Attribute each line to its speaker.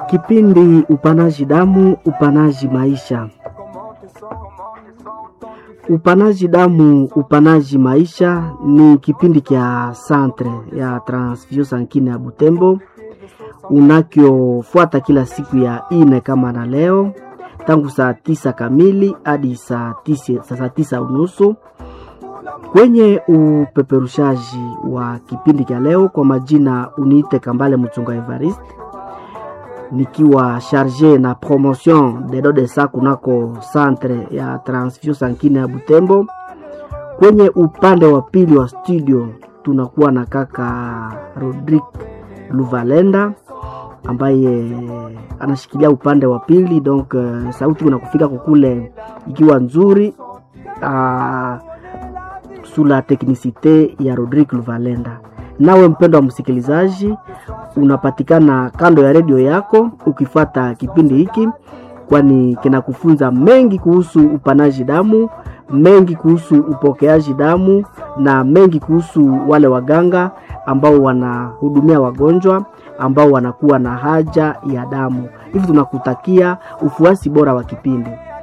Speaker 1: Kipindi upanaji damu, upanaji maisha. Upanaji damu, upanaji maisha ni kipindi kya Centre ya Transfusion Sankine ya Butembo unakyofuata kila siku ya ine kama na leo tangu saa tisa kamili hadi saa tisa, saa tisa unusu kwenye upeperushaji wa kipindi cha leo. Kwa majina uniite Kambale Mchunga Evariste, nikiwa charge na promotion de do de sa kunako centre ya transfusion sankine ya Butembo. Kwenye upande wa pili wa studio tunakuwa na kaka Rodrick Luvalenda ambaye anashikilia upande wa pili donc uh, sauti unakufika kukule ikiwa nzuri uh, sula teknisite ya Rodrick Luvalenda. Nawe mpendo wa msikilizaji, unapatikana kando ya redio yako ukifata kipindi hiki, kwani kinakufunza mengi kuhusu upanaji damu, mengi kuhusu upokeaji damu na mengi kuhusu wale waganga ambao wanahudumia wagonjwa ambao wanakuwa na haja ya damu. Hivi tunakutakia ufuasi bora wa kipindi.